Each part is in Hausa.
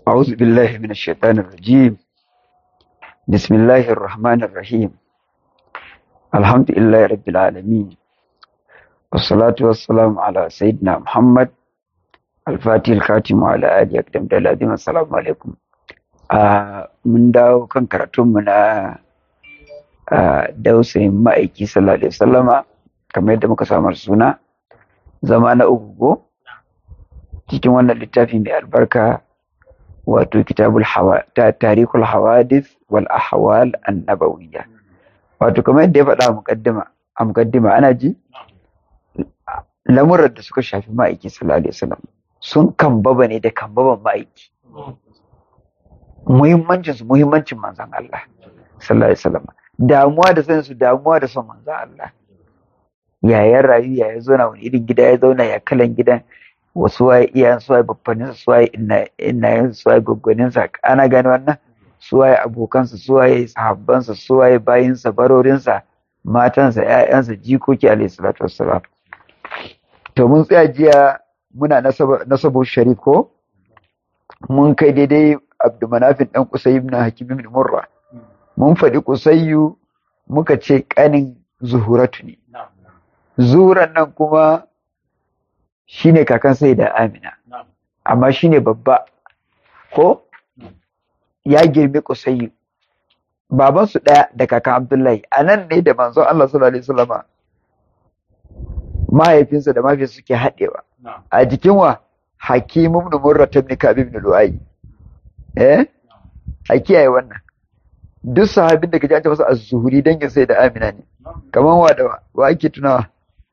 أعوذ بالله من الشيطان الرجيم بسم الله الرحمن الرحيم الحمد لله رب العالمين والصلاة والسلام على سيدنا محمد الفاتح الخاتم وعلى آله أقدم دلادين السلام عليكم آه من داو كان كراتون من آه dausayin ma'aiki sallallahu alaihi wasallama kamar yadda muka samar suna zama na uku cikin wannan littafi mai albarka wato kitabul hawa ta tarikul hawadith wal ahwal annabawiyya wato kamar yadda ya faɗa a muqaddima a muqaddima ana ji lamuran da suka shafi ma'aiki sallallahu alaihi wasallam sun kambaba ne da kambaban ma'aiki muhimmancin su muhimmancin manzon Allah sallallahu alaihi wasallam damuwa da sanin su damuwa da son manzon Allah ya ya rayu ya ya zauna wani irin gida ya zauna ya kalan gidan wasu waye iyayen su waye babbanin su waye innayen su waye gwaggwanin sa ana gane wannan su waye abokansa su waye sahabbansa su waye bayinsa barorinsa matansa ƴaƴansa jikoki alayhi salatu wassalam to mun tsaya jiya muna nasabu sharif ko mun kai daidai abdumanafin dan kusai ibn hakim ibn murra mun faɗi kusayyu muka ce kanin zuhuratu ne zuhuran nan kuma shine kakan sai da amina amma shine babba ko ya girme kusayyu babansu ɗaya da kakan abdullahi a nan ne da manzon Allah sallallahu alaihi wasallama mahaifinsa da mahaifiyarsa suke haɗewa a jikin wa hakim ibn murra ibn ka'b ibn lu'ay eh a kiyaye wannan duk sahabin da kaji an ce masa az-zuhuri dangin sai da amina ne kaman wa da wa ake tunawa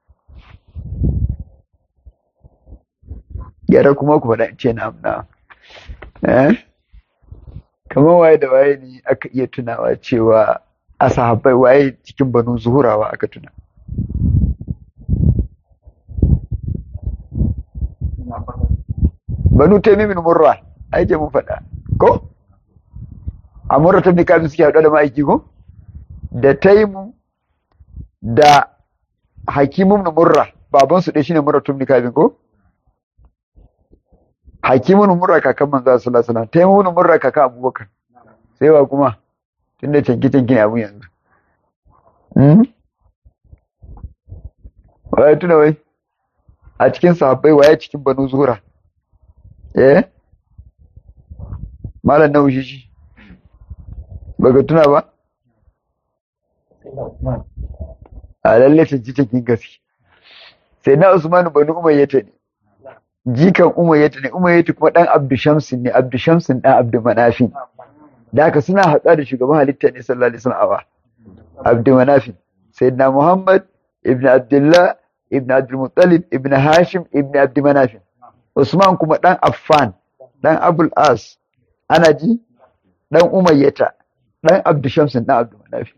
yara kuma ku faɗa ce na amna eh kamar waye da waye ne aka iya tunawa cewa a sahabbai waye cikin banu zuhurawa aka tuna banu taimin murra aike mun faɗa ko a murra ta kafin suke haɗu da ma'aiki ko da taimu da hakimun murra babansu ɗaya shine murra tun kafin ko hakimun murra kakan manzo sallallahu alaihi wasallam taimun murra kakan abubakar sai wa kuma tunda canki canki ne abun yanzu hmm waye tuna wai a cikin sahabbai waye cikin banu zuhura eh malam na wushi shi baka tuna ba a lalle canki cankin gaske sai na usmanu banu umayyata ne jikan umayyata ne umayyata kuma dan abdu shamsin ne abdu shamsin dan abdu manafin da haka suna haɗuwa da shugaban halitta ne sallallahu alaihi wasallam abdu manafin sayyidina muhammad ibn abdullah ibn abdul muttalib ibn hashim ibn abdu manafin usman kuma dan affan dan abul as ana ji dan umayyata dan abdu shamsin dan abdu manafin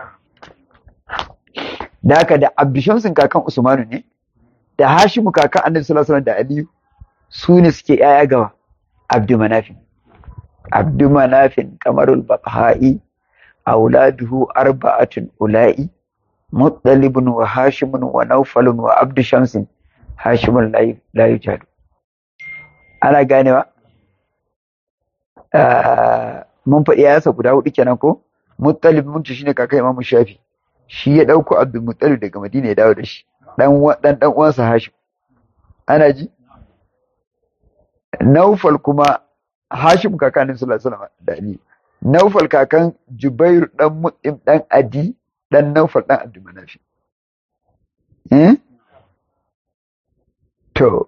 da haka da abdu shamsin kakan usmanu ne da hashimu kakan annabi sallallahu alaihi wasallam da aliyu su ne suke ‘ya'ya gawa abdu manafin abdu manafin kamarul baqha'i auladuhu arba'atun ula'i muttalibun wa hashimun wa naufalun wa abdu shamsin hashimun la yujadu ana ganewa mun faɗi yasa guda hudu kenan ko muttalib mun ci shine kakan imamu shafi shi ya ɗauko abdul muttalib daga madina ya dawo da shi dan dan uwansa hashim ana ji Naufal kuma Hashim kakanin sallallahu alaihi wasallam da Ali. Naufal kakan Jubair dan Mut'im dan Adi dan Naufal dan Abdul Manafi. Eh? To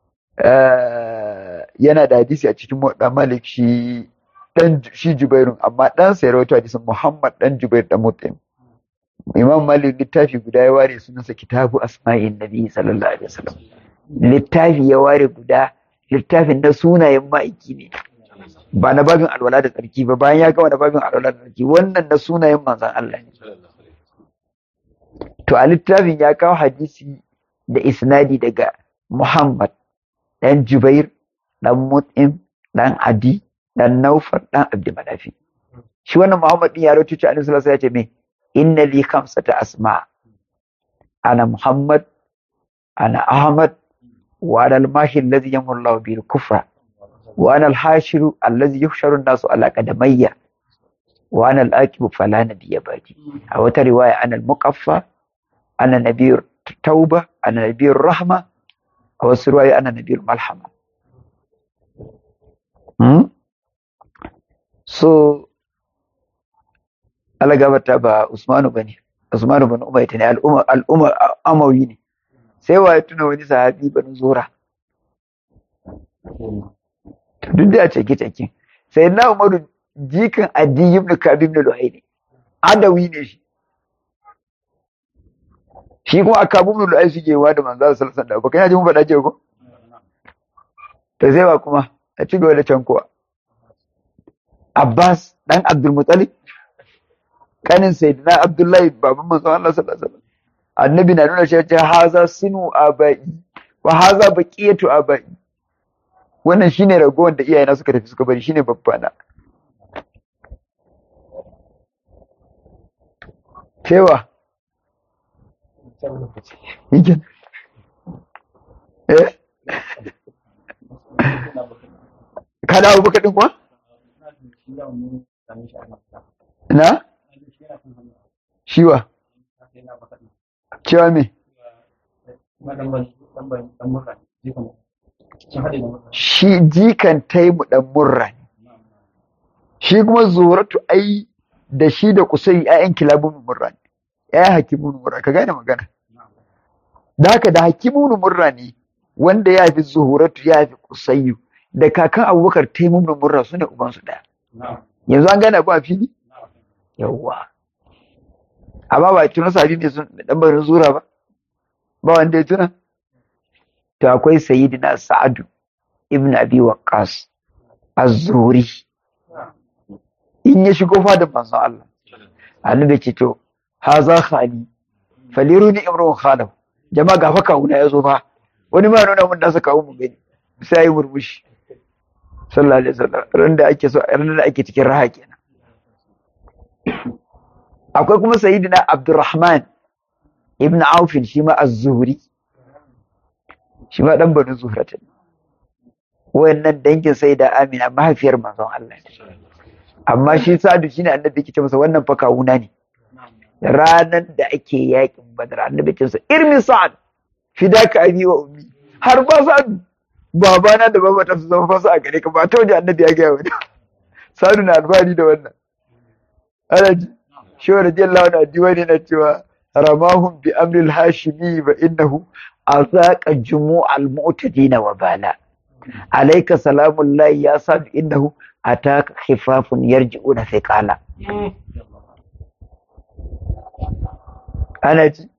yana da hadisi a cikin Muwatta Malik shi dan shi Jubairun amma dan sa ya rawaito hadisin Muhammad dan Jubair dan Mut'im. Imam Malik littafi guda ya ware sunansa Kitabu Asma'in Nabi sallallahu alaihi wasallam. Littafi ya ware guda littafin na sunayen ma'aiki ne ba na babin alwala da tsarki ba bayan ya gama na babin alwala da tsarki wannan na sunayen manzan Allah ne to a littafin ya kawo hadisi da isnadi daga Muhammad dan Jubair dan Mut'im dan Adi dan Naufar dan Abdulmanafi shi wannan Muhammad din ya rawaito cewa Annabi sallallahu alaihi wasallam ya ce me inna li khamsata asma ana Muhammad ana Ahmad وعلى الماهي الذي يمر الله به الكفر wa ana al-hashiru allazi yuhsharu an-nasu ala qadamayya wa ana al-aqibu fala nabiyya ba'di a wata riwaya ana al-muqaffa ana nabiyyur tauba ana nabiyyur rahma a wasu riwaya ana nabiyyur malhama hmm? so alagabata ba Usmanu bane Usmanu bin Umayt ne al'umma al'umma amawi ne sai wa ya tuna wani sahabi bani zura duk da cike cike sai na Umaru jikan Adi ibn Ka'b ibn Lu'ay ne adawi ne shi shi kuma aka ibn Lu'ay suke wa da manzo sallallahu alaihi wasallam ba kai ji mun faɗa ce ko to sai ba kuma a ci gaba da can kuwa Abbas dan Abdul Muttalib kanin sayyidina Abdullahi baban manzo Allah sallallahu alaihi wasallam annabi na nuna shi haza sinu abai wa haza baqiyatu abai wannan shine ragowar da iyayena suka tafi suka bari shine babbana cewa yake eh ka dawo baka din kuwa na shiwa cewa me shi jikan taimu dan murra ne shi kuma zuratu ai da shi da kusai ƴaƴan kilabun murra ne ƴaƴan hakimun murra ka gane magana da haka da hakimun murra ne wanda ya fi zuhuratu ya fi kusayyu da kakan abubakar taimu da murra su ne ubansu ɗaya yanzu an gane abu a fili yawwa amma ba tuna sabi mai sun dan barin zura ba ba wanda ya tuna to akwai sayyidina sa'adu ibn abi waqqas az-zuri in ya shigo fadin manzon Allah annabi ce to haza khali faliruni imrun khalahu jama'a ga fa kawuna ya zo fa wani ma nuna mun nasa kawo mu gani sai yi murmushi sallallahu alaihi wasallam ran da ake so ran da ake cikin raha kenan akwai kuma sayyidina abdurrahman ibn aufin shi ma az-zuhri shi ma dan banu zuhrata wayannan dangin sayyida amina mahaifiyar manzon Allah amma shi sa'adu shine annabi yake ce masa wannan fa kawuna ne ranan da ake yakin badar annabi ce masa irmi sa'ad fidaka abi wa ummi har ba sa'ad babana da babata su zama fasa a gare ka ba ta waje annabi ya gaya wani sa'adu na alfahari da wannan ana ji shi wa radiyallahu anhu diwani na cewa ramahum bi amril hashimi fa innahu azaqa jumu'al mu'tadina wa bala alayka salamullahi ya sadu innahu ataka khifafun yarji'una thiqala ana ji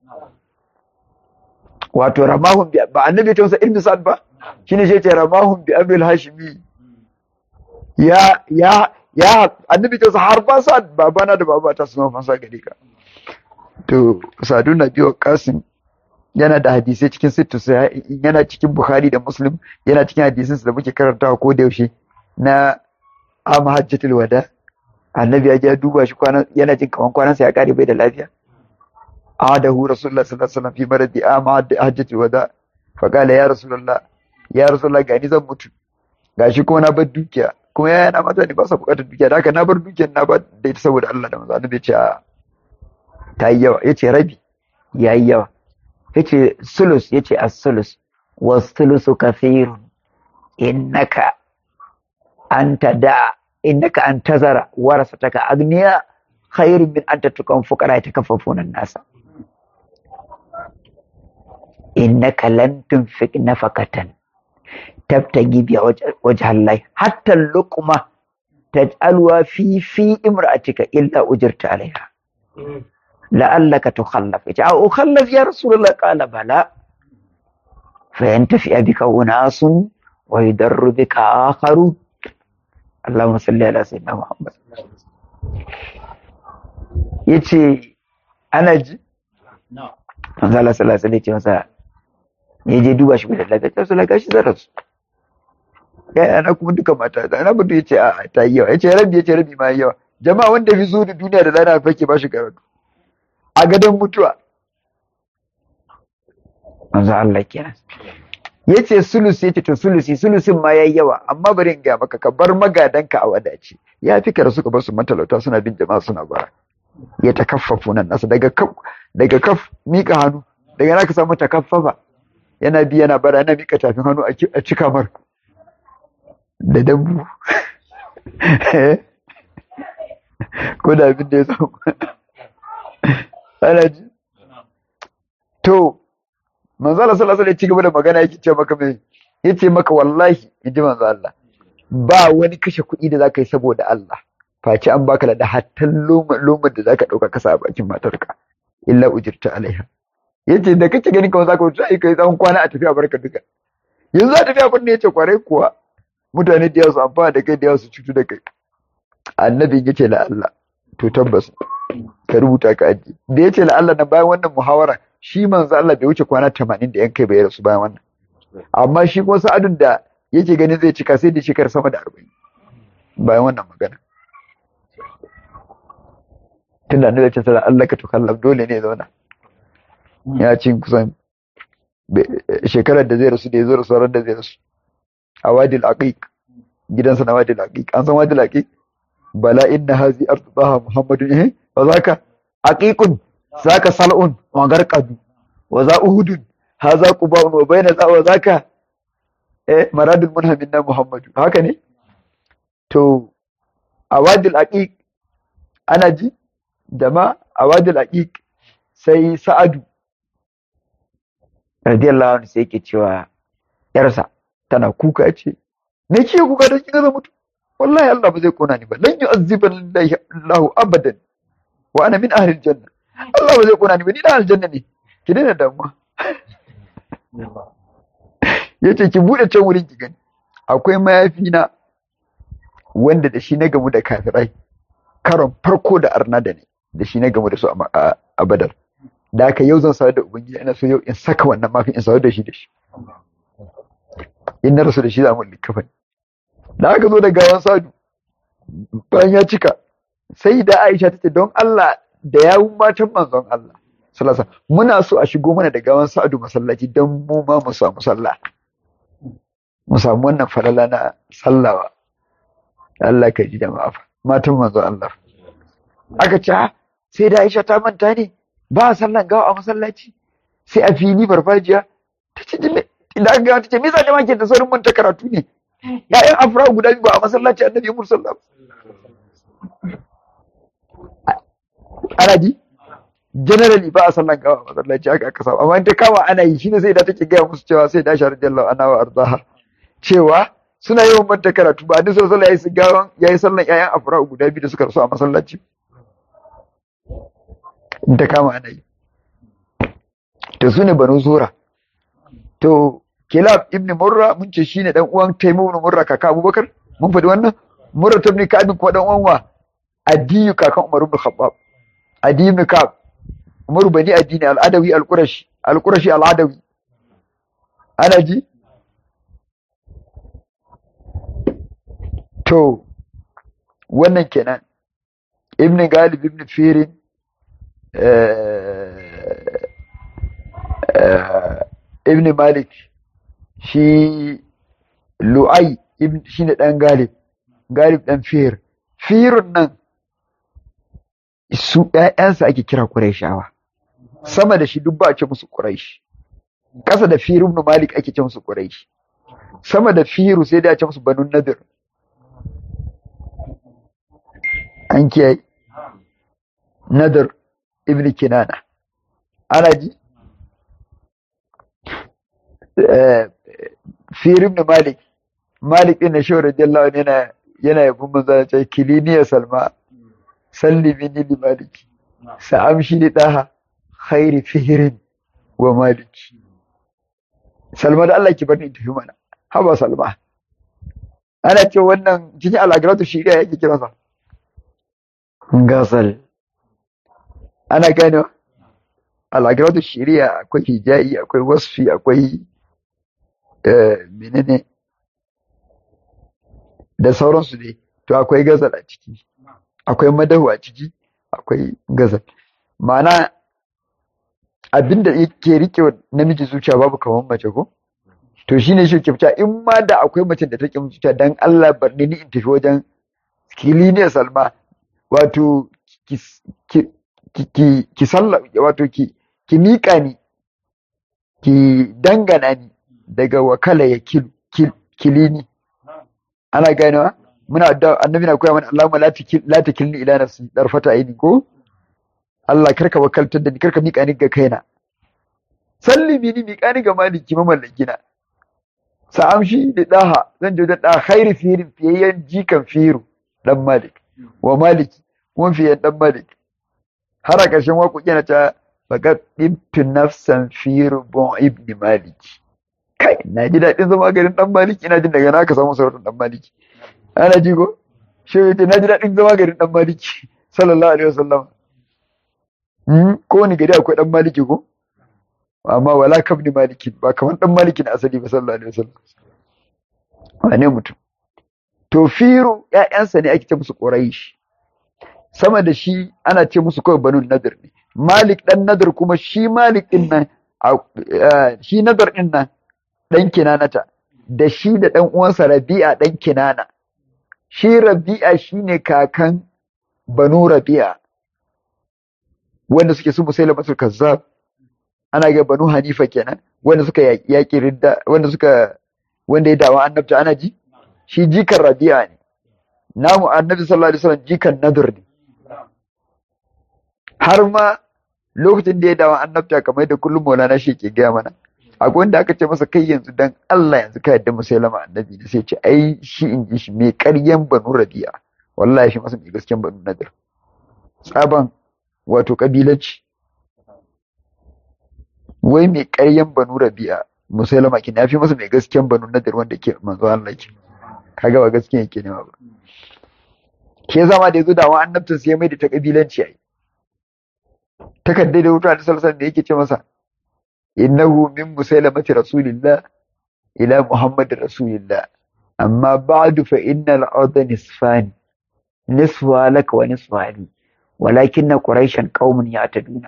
wato ramahum bi ba annabi ta wasa ilmi sa'ad ba shine shi ce ramahum bi amril hashimi ya ya ya annabi ta wasa har ba sa'ad babana da babata su zama fansa gare ka to sadu na biyo kasim yana da hadisai cikin sittu yana cikin bukhari da muslim yana cikin hadisin da muke karantawa ko da yaushe na ama hajjatul wada annabi ya je duba shi kwana yana jin kaman kwanansa ya kare bai da lafiya adahu rasulullah sallallahu alaihi wasallam fi maradi ama hajjatul wada fa qala ya rasulullah ya rasulullah gani zan mutu gashi kuma na bar dukiya kuma yaya na mata ne ba sa bukatar dukiya da haka na bar dukiyar na ba da ita saboda Allah da manzo annabi ya ce ta yi yawa yace rabi yayi yawa yace sulus yace as-sulus was-sulusu kathirun innaka anta da innaka an tazara warasataka agniya khairun min an tatukan fuqara yatakaffafuna an-nasa innaka lan tunfiq nafaqatan tabtagi biya wajha Allah hatta luqma taj'alwa fi fi imra'atika illa ujirta alaiha la'allaka tukhallaf ita a ukhallaf ya rasulullah qala bala fa yantafi bika unasun wa yudarru bika akharun Allahumma salli ala sayyidina Muhammad yace ana ji manzo Allah sallallahu alaihi wasallam masa ya je duba shi da lafiya sai sallallahu shi zarar ya ana kuma duka mata da na budu yace a ta yi yawa yace rabi yace rabi ma yawa jama'a wanda fi zo da duniya da lana fake ba shi karatu a gadon mutuwa manzo Allah kenan yace sulusi yace to sulusi sulusin ma yayi yawa amma bari in ga maka ka bar magadanka a wadace ya fi ka suka bar su matalauta suna bin jama'a suna bara ya takaffafu nan nasa daga kaf daga kaf mika hannu daga naka samu takaffafa yana bi yana bara yana mika tafin hannu a cika mar da dambu ko da abin da ya samu ana ji to manzo Allah sallallahu alaihi ci gaba da magana yake ce maka mai yace maka wallahi inji manzo Allah ba wani kashe kuɗi da zaka yi saboda Allah face an baka da hatta lomar da zaka dauka kasa a bakin matarka illa ujirta alaiha yace da kake gani kamar zaka wuce ai kai tsawon kwana a tafiya barka duka yanzu a tafiya kun ne yace kwarai kuwa mutane da yawa su amfana da kai da yawa su cutu da kai annabi yace la Allah to tabbas ka rubuta ka aji da yace la Allah na bayan wannan muhawara shi manzo Allah bai wuce kwana 80 da yan kai bai rasu bayan wannan amma shi kuma sa'adun da yake ganin zai cika sai da shekar sama da 40 bayan wannan magana tunda annabi ya ce sallallahu Allah ka tukallam dole ne zauna ya ci kusan shekarar da zai rasu da ya zo rasu ran da zai rasu a wadil aqiq gidansa na wadil aqiq an san wadil aqiq bala inna hazi ardaha muhammadun eh wa zaka aqiqun zaka sal'un wa garqadu wa za uhudun haza quba'un wa bayna za wa zaka eh maradul munhamin na muhammadu haka ne to a wadil aqiq ana ji jama'a a wadil aqiq sai sa'adu radiyallahu anhu sai yake cewa yarsa tana kuka ce me ke kuka don kika mutu wallahi Allah ba zai kona ni ba lan yu'azziban Allah abadan wa ana min ahli aljanna Allah ba zai kona ni ba ni da aljanna ne ki daina damuwa yace ki bude can wurin ki gani akwai mayafi na wanda da shi na gamu da kafirai karon farko da arna da ne da shi na gamu da su a badar da haka yau zan sa da ubangiji ina so yau in saka wannan mafi in sa da shi da shi in na rasu da shi za mu likafa da aka zo da gawan sadu bayan ya cika sai da Aisha ta ce don Allah da yawun matan manzon Allah sallallahu muna so a shigo mana da gawan sadu masallaci don mu ma mu samu sallah mu samu wannan falala na sallawa Allah ka ji da ma'afa matan manzon Allah aka ce sai da Aisha ta manta ne ba a sallan gawa a masallaci sai a fili farfajiya ta ce idan aka gawa ta ce me yasa jama'a ke da saurin manta karatu ne ya'yan afra guda biyu ba a masallaci annabi Muhammad sallallahu ana ji generally ba a sallan gawa a masallaci aka aka samu amma in ta kama ana yi shine sai da take gaya musu cewa sai da shi radiyallahu anha wa arzaha cewa suna yawan manta karatu ba duk sallallahu alaihi wasallam yayi sallan ya'yan afra guda biyu da suka rasu a masallaci in ta kama ana yi to su ne banu zura to kilab ibn murra mun ce shine dan uwan taimu ibn murra kaka abubakar mun faɗi wannan murra ta ibn ka'ab kuma dan uwan wa adiyu kakan umar ibn khattab adiyu ibn ka'ab umar bani addini al-adawi al-qurashi al-qurashi al-adawi ana ji to wannan kenan ibn galib ibn firin ibn malik shi lu'ai shi ne ɗan galib galib ɗan fir firun nan su ‘ya'yansa ake kira ƙuraishawa sama da shi duk ba a ce musu ƙuraish ƙasa da firun ibn malik ake ce musu ƙuraish sama da firu sai da a ce musu banu nadir an kiyaye nadir ibn kinana ana ji firim da malik malik ɗin na shi radiyallahu anhu yana yana yabon manzo da ce kiliniya salma salli minni li maliki sa'amshi li daha khairi fihirin wa maliki salma da Allah ki bar ni tafi mana haba salma ana ce wannan cikin alagaratu shiriya yake kira sa gasal ana gane alagaratu shiriya akwai hijayi akwai wasfi akwai menene da sauransu dai to akwai gazal a ciki akwai madahu a ciki akwai gazal ma'ana abinda yake rike namiji zuciya babu kamar mace ko to shine shi ke fita in ma da akwai mace da take mutunta dan Allah bar ni in tafi wajen kiliniya salma wato ki ki ki ki salla wato ki ki miƙa ni ki dangana ni daga wakala ya kil kil kilini ana ganewa muna da annabi na koya mana Allahumma la takil la takilni ila nafsi darfata aini ko Allah karka wakaltar da ni karka miƙa ni ga kaina sallimi ni miƙa ni ga maliki mamallaki na sa'amshi da daha zan je da daha khairu firin fiyayyen jikan firu dan malik wa maliki kuma fiyayyen dan malik har a ƙarshen waƙoƙi na ta faƙat ɗibtu nafsan firu bon ibni maliki kai na ji daɗin zama garin dan maliki ina jin daga na ka samu sauran dan maliki ana ji ko shi yace na ji daɗin zama garin dan maliki sallallahu alaihi wasallam hmm ko wani gari akwai dan maliki ko amma wala kabni maliki ba kamar dan maliki na asali ba sallallahu alaihi wasallam wane mutum to firu ƴaƴansa ne ake ce musu quraish sama da shi ana ce musu kawai banu nadir ne malik dan nadir kuma shi malik din nan shi nadir din nan dan kinanata da shi da dan uwansa rabi'a dan kinana shi rabi'a shine kakan banu rabi'a wanda suke su musailama su kazzab ana ga banu hanifa kenan wanda suka yaƙi ridda wanda suka wanda ya dawa annabta ana ji shi jikan rabi'a ne namu annabi sallallahu alaihi wasallam jikan nadir ne har ma lokacin da ya dawa annabta kamar da kullum maulana shi ke gaya mana akwai wanda aka ce masa kai yanzu dan Allah yanzu ka yadda musailama annabi ne sai ce ai shi in ji shi mai ƙaryan banu rabi'a wallahi shi masa mai gasken banu nadir tsaban wato kabilanci wai mai ƙaryan banu rabi'a musailama kin yafi masa mai gasken banu nadir wanda ke manzo Allah ke kaga ba gaskiya yake nema ba ke zama da yazo da wa annabtin sai mai da ta kabilanci ai takaddai da wuta da salsan da yake ce masa innahu min musailamati rasulillah ila muhammadin rasulillah amma ba'du fa innal arda nisfani nisfa laka wa nisfa li walakin quraishan qaumun ya'taduna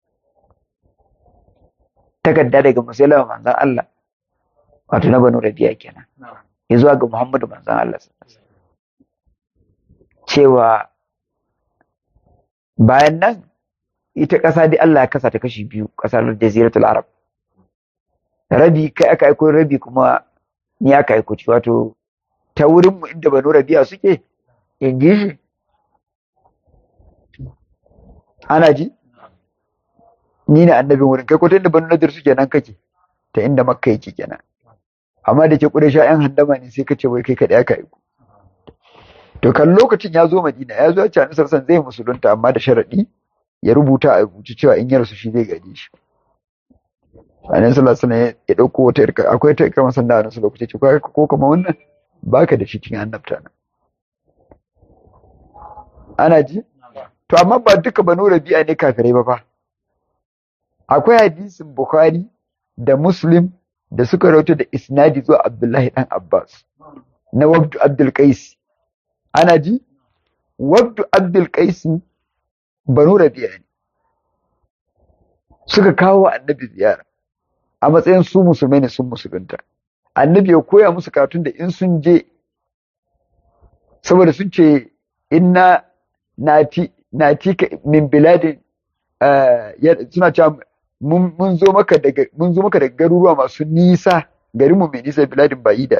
takarda daga musulama manzan Allah wato na banu rabiya kenan ya zuwa ga Muhammadu manzan Allah cewa bayan nan ita ƙasa dai Allah ya kasa ta kashi biyu ƙasar jaziratul arab rabi kai aka aiko rabi kuma ni aka aiko ci wato ta wurin mu inda banu rabiya suke in ji shi ana ji ni ne annabin wurin kai ko ta inda banu nadir suke nan kake ta inda makka yake kenan amma da ke kudai yan handama ne sai ka ce wai kai kaɗai aka yi to kan lokacin ya zo madina ya zo ya ce annabi san zai musulunta amma da sharaɗi ya rubuta a rubuce cewa in ya rasu shi zai gaje shi annabi sallallahu alaihi ya dauko wata irka akwai ta irka masan da annabi lokaci ce ko kuma wannan baka da shi cikin annabta nan ana ji to amma ba duka banu rabi'a ne kafirai ba fa akwai hadisin Bukhari da Muslim da suka rauta da isnadi zuwa Abdullahi dan Abbas na Wabdu Abdul Qais ana ji Wabdu Abdul Qais Banu Rabi'a ne suka kawo wa Annabi ziyara a matsayin su musulmai ne sun musulunta Annabi ya koya musu karatun da in sun je saboda sun ce inna nati nati min biladin suna cewa mun zo maka daga mun zo maka daga garuruwa masu nisa garin mu mai nisa biladin ba'ida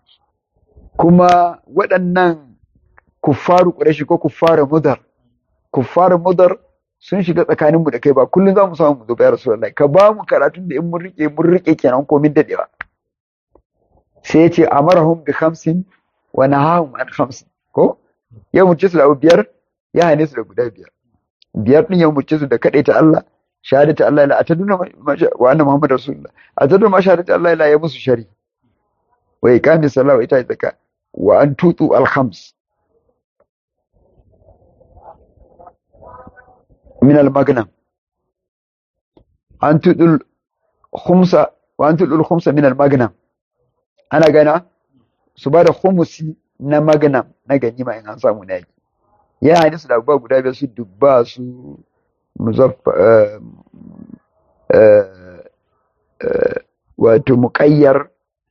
kuma waɗannan kuffaru quraishi ko kuffaru mudar kuffaru mudar sun shiga tsakanin mu da kai ba kullun za mu samu mu zo bayar rasulullahi ka ba mu karatun da in mun rike mun rike kenan ko min dadewa sai ya ce amarahum bi khamsin wa nahahum an khamsin ko ya murce su da abu biyar ya hane su da guda biyar biyar din ya murce su da ta Allah shahadatu Allah la ataduna wa anna muhammad rasulullah ataduna ma shahadatu Allah la ya musu shari wa iqami salat wa ita zakka wa an tutu al khams min al magnam an tutu khumsa wa an tutu al khumsa min al magnam ana gana su ba da khumusi na magnam na ganima in an samu na yaki ya hadisi da abubuwa guda biyar su dubba su wato muƙayyar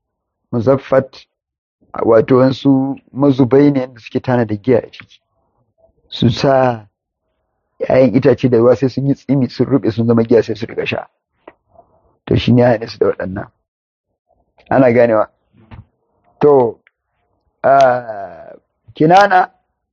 muzaffat wato wasu mazubai ne da suke tana da giya a ciki su sa ‘ya'yan itace da ruwa sai sun yi tsimi sun rube sun zama giya sai su riga sha to shi ne ya su da waɗannan ana ganewa to kinana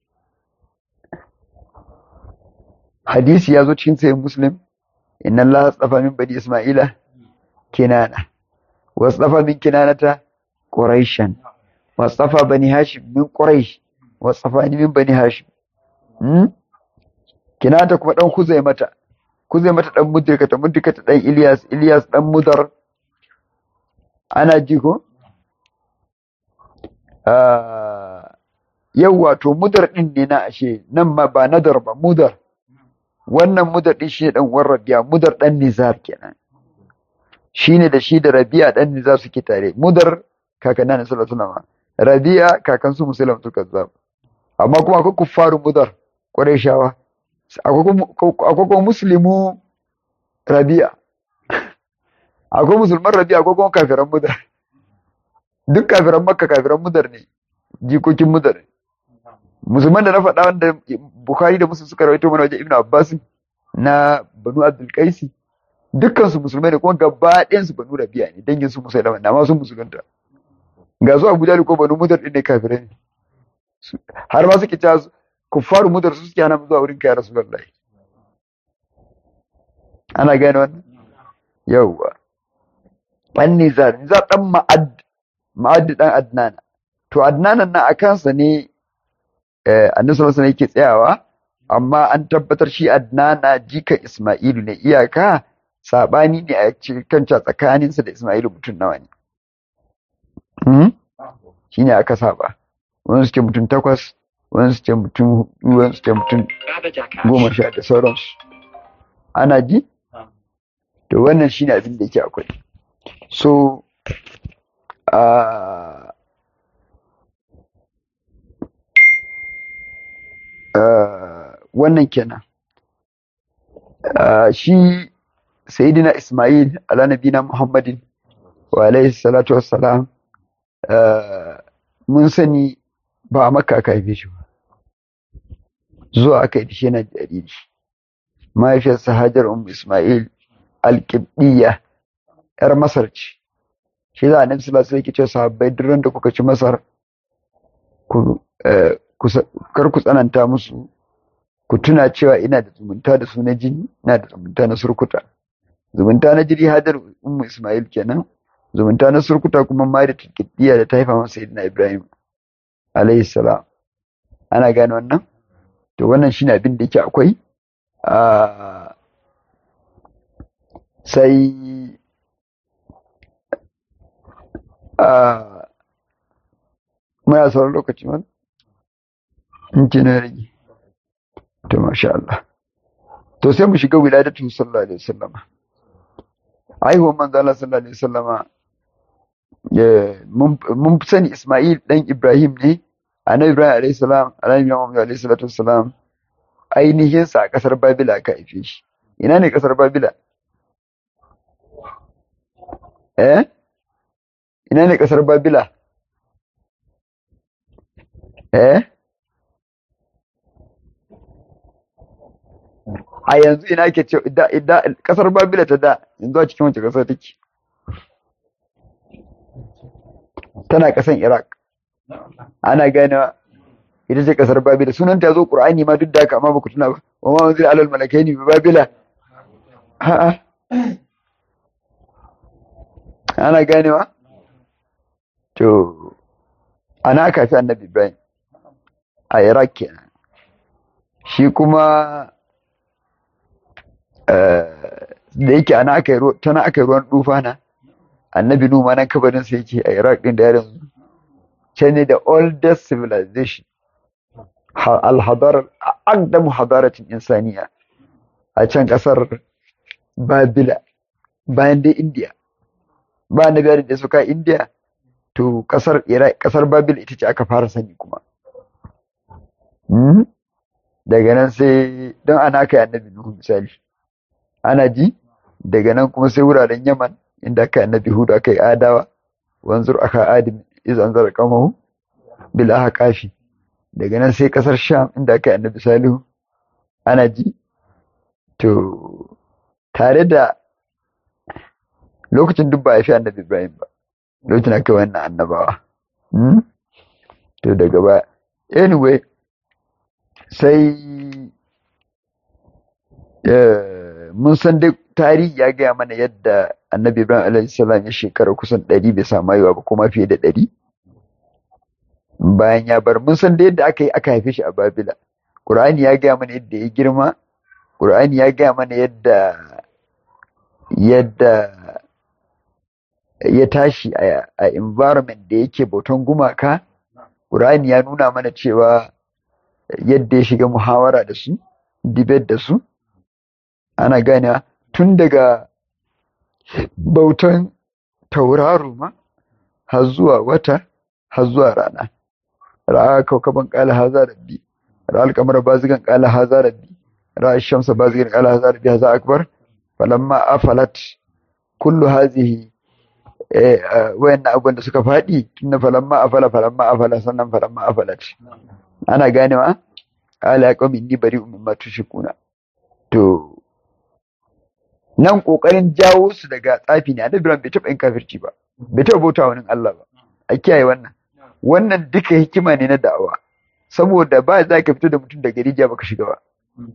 hadisi ya zo cikin sayin muslim inna Allah tsafa min bani isma'ila kinana wasu tsafa min kinanata quraishan wasu tsafa bani hashim min quraish wasu tsafa ni min bani hashim kinata kuma dan kuzai mata kuzai mata dan mudirkata mudirkata dan ilyas ilyas dan mudar ana ji ko yau wato mudar din ne na ashe nan ma ba nadar ba mudar wannan mudar din shi dan uwan rabi'a mudar dan nizar kenan shine da shi da rabi'a dan nizar suke tare mudar kakan nan sallallahu alaihi wasallam rabi'a kakan su muslim su kazzab amma kuma akwai kuffaru mudar qurayshawa akwai kuma muslimu rabi'a akwai musulman rabi'a akwai kuma kafiran mudar duk kafiran makka kafiran mudar ne jikokin mudar musulman da na faɗa wanda bukhari da musulun suka rawaito mana wajen ibn abbas na banu abdul qaisi dukkan su musulmai ne kuma gaba ɗayan su banu rabi'a ne dangin su musulmai na ma sun musulunta ga su abu ko banu mudar ɗin ne kafirai ne har ma suke cewa kuffaru mudar su suke hana zuwa wurin kai rasulullahi ana gane wannan yawwa an nizar nizar dan ma'ad ma'ad dan adnana to adnanan na a kansa ne annabi sallallahu alaihi yake tsayawa amma an tabbatar shi adnana jikan isma'ilu ne iyaka sabani ne a cikin tsakaninsa da isma'ilu mutum nawa ne shine aka saba wani suke mutum takwas wani suke mutum hudu wani suke mutum goma sha da sauransu ana ji to wannan shine abin da yake akwai so uh, uh, wannan kenan uh, shi sayidina ismail ala nabina muhammadin wa alaihi salatu wassalam mun sani ba a maka aka haife shi ba zuwa aka yi shi yana jariri mahaifiyarsa hajar umu ismail alƙibɗiyya ‘yar masar ce shi za a nan sila sai ce sahabbai duran da kuka ci masar kar ku tsananta musu ku tuna cewa ina da zumunta da su na jini ina da zumunta na surkuta zumunta na jiri hajar umu ismail kenan zumunta na surkuta kuma ma da tilkiddiya da ta haifa masa sayyidina ibrahim alayhi salam ana gane wannan to wannan shine abin da yake akwai sai muna sauran lokaci man in ci na rage to masha Allah to sai mu shiga wiladatu sallallahu alaihi wasallama aihuwar manzo Allah sallallahu alaihi wasallama mun sani Ismail dan Ibrahim ne annabi Ibrahim alaihi salam annabi Muhammad alaihi salatu wassalam ainihin sa a kasar Babila aka haife shi ina ne kasar Babila eh ina ne kasar Babila eh a yanzu ina ke ce kasar Babila ta da yanzu a cikin wace kasar take tana kasan Iraq ana ganewa ita ce kasar Babila sunan ta zo Qur'ani ma duk da haka amma baku tuna ba wa ma unzila alal malakaini bi Babila a'a ana ganewa to ana aka fi annabi Ibrahim a Iraq kenan shi kuma da yake ana aka yi tana aka yi ruwan dufana annabi numa nan kabarin sa yake a Iraq din da yanzu can ne the oldest civilization al-hadar aqdamu hadaratin insaniya a can kasar Babila bayan dai India ba annabi da suka India to kasar Iraq kasar Babila ita ce aka fara sani kuma daga nan sai don ana kai annabi Nuhu misali ana ji daga nan kuma sai wuraren Yaman inda aka yi annabi Hudu aka yi Adawa wanzur aka adim iz anzara qamahu bil ahqafi daga nan sai kasar sham inda aka yi annabi salihu ana ji to tare da lokacin duk ba a fi annabi ibrahim ba lokacin aka yi wannan annabawa to daga ba anyway sai mun san dai tarihi ya gaya mana yadda annabi ibrahim alaihissalam ya shekara kusan ɗari bai samu haihuwa ba kuma fiye da ɗari bayan ya bar mun san da yadda aka yi aka haife shi a babila ƙur'ani ya gaya mana yadda ya girma ƙur'ani ya gaya mana yadda yadda ya tashi a environment da yake bautan gumaka ƙur'ani ya nuna mana cewa yadda ya shiga muhawara da su debate da su ana gane tun daga bautan tauraro ma har zuwa wata har zuwa rana ra'a kaukaban qala haza rabbi ra'a al-qamara bazigan qala haza rabbi ra'a ash-shamsa bazigan qala haza rabbi haza akbar falamma afalat kullu hadhihi eh wayannan abubuwan da suka faɗi tunda falamma afala falamma afala sannan falamma afalat ana ganewa qala ya qaumi inni bari'un mimma tushrikuna to nan kokarin jawo su daga tsafi ne annabi bai taɓa yin kafirci ba bai taɓa bauta wani Allah ba a kiyaye wannan wannan duka hikima ne na da'awa saboda ba za ka fito da mutum daga rijiya baka shiga ba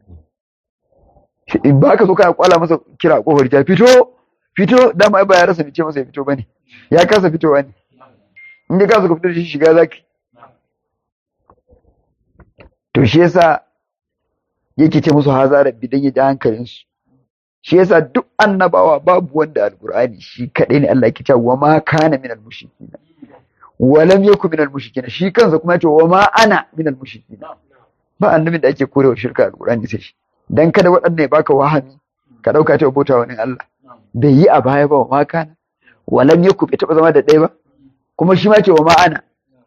in ba ka so kana kwala masa kira a kofar rijiya fito fito dama ba ya rasa ce masa ya fito bane ya kasa fitowa ne in ka kasa ka fito da shi shiga zaki to shi yasa yake ce musu haza rabbi dan ya ji hankalinsu shi yasa duk annabawa babu wanda alqur'ani shi kadai ne Allah yake cewa wa ma kana minal mushrikin wa lam yakun minal mushrikin shi kansa kuma yace wa ma ana minal mushrikin ba annabin da ake korewa shirka alqur'ani sai shi dan kada waɗannan ya baka wahami ka dauka ta bauta wani Allah bai yi a baya ba wa ma kana wa lam yakun bai taba zama da ɗaya ba kuma shi ma ce wa ma ana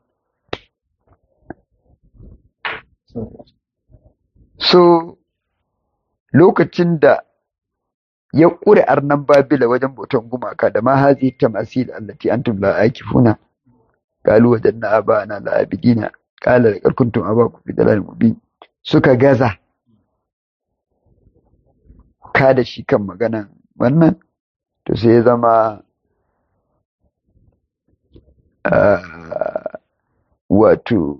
so lokacin da ya ƙure arnan babila wajen bautan gumaka da ma hazi tamasil allati antum la akifuna qalu wajanna abana la abidina qala laqad kuntum abakum fi dalalin mubin suka gaza ka da shi kan maganan wannan to sai ya zama wato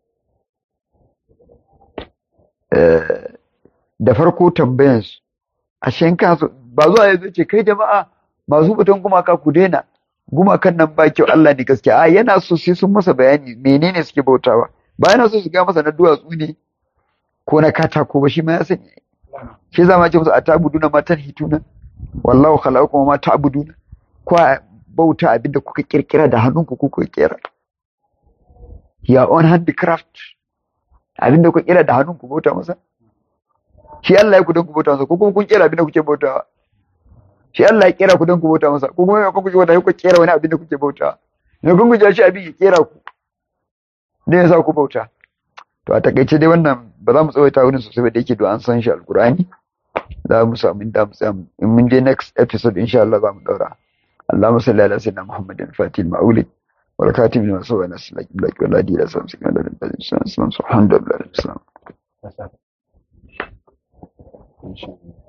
da farko tambayansu a kansu ba zuwa ya ce kai jama'a masu batun gumaka ku daina gumakan nan ba kyau Allah ne gaskiya a yana so sai sun masa bayani menene suke bautawa ba yana so su ga masa na duwatsu ne ko na katako ba shi ma ya sani shi zama ce musu atabuduna ma tanhituna wallahu khalaqakum ma ta'buduna ko bauta abinda kuka kirkira da hannunku kuka kera your own handicraft abinda kuka kira da hannunku bauta masa shi Allah ya ku don ku bauta masa ko kuma kun kera abinda kuke bautawa shi Allah ya kera ku don ku bauta masa ko kuma kun kuke bauta ku kera wani abinda kuke bautawa ne kun guje shi abin ya kera ku ne ya sa ku bauta to a takaice dai wannan ba za mu tsawaita wurin sosai ba da yake an san shi alkur'ani za mu samu inda mu tsaya in mun je next episode insha Allah za mu daura اللهم صل على سيدنا محمد الفاتح المولد والكاتب لما سوى ناس لك بلاك ولا دي لا سمسك ولا سبحان الله السلام إن شاء الله